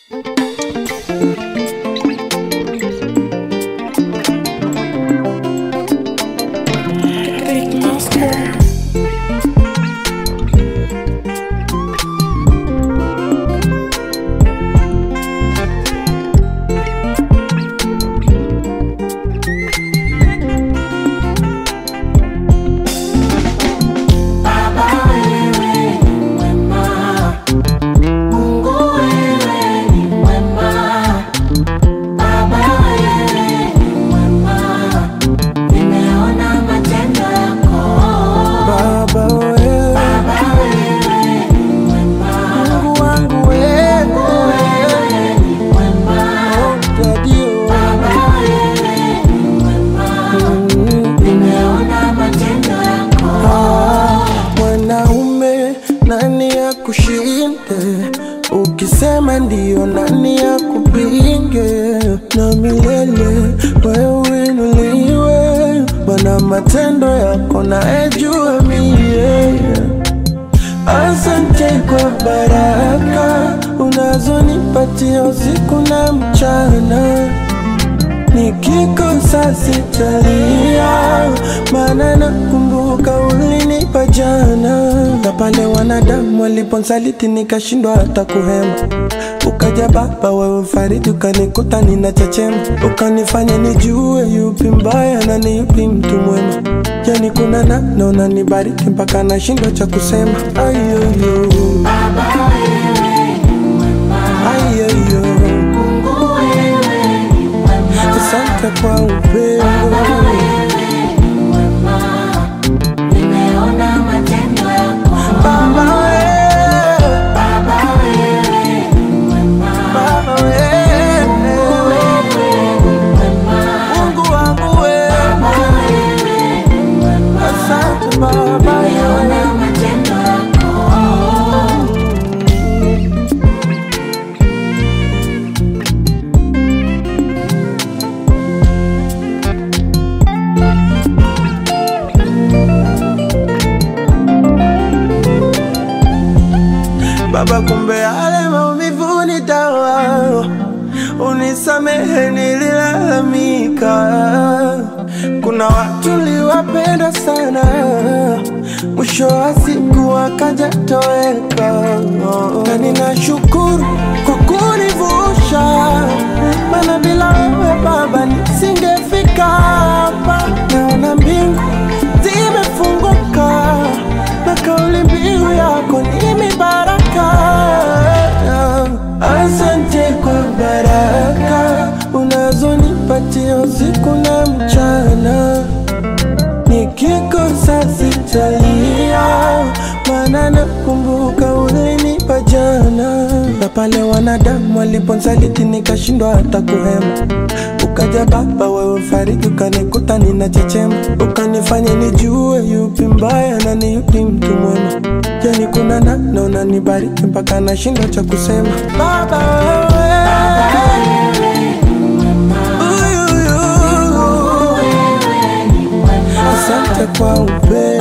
Big monster. Baba wewe, Mungu wangu wewe, oh, Daddy, oh. Ah, Mwanaume nani ya kushinde? Ukisema ndio nani ya kupinge? Na milele wewe inuliwe, mana matendo yako naejua mie. Asante kwa baraka unazonipatia usiku na mchana nikikosa sitalia, maana nakumbuka ulinipa jana, na pale wanadamu waliponsaliti nikashindwa hata kuhema. Ukaja Baba wewe fariji, ukanikuta ninachechema, ukanifanya nijue yupi mbaya na ni yupi mtu mwema. Yani kuna namna unanibariki mpaka nashindwa cha kusema. Ayoyo, ayoyo, asante kwa upendo. Baba wewe, Baba wewe, Mungu wangu wewe, asante Baba wewe. Baba, kumbe yale maumivu ni dawa, unisamehe nililalamika. Kuna watu liwapenda sana, mwisho wa siku wakaja toweka, na ninashukuru kwa kunivusha, maana bila wewe Baba nisingefika hapa. Naona mbingu zimefunguka na kauli mbiu yako ni mibaraka. Asante kwa baraka unazonipatia usiku na mchana, nikikosa sitalia, maana nakumbuka ulinipa jana, na pale wanadamu waliponsaliti nikashindwa hata kuhema. Ukaja Baba wewe fariji, ukanikuta ninachechema, ukanifanya nijue yupi mbaya na ni yupi mtu mwema. Yani kuna namna unanibariki mpaka nashindwa cha kusema. Baba wewe, Uyuyu. asante kwa upendo.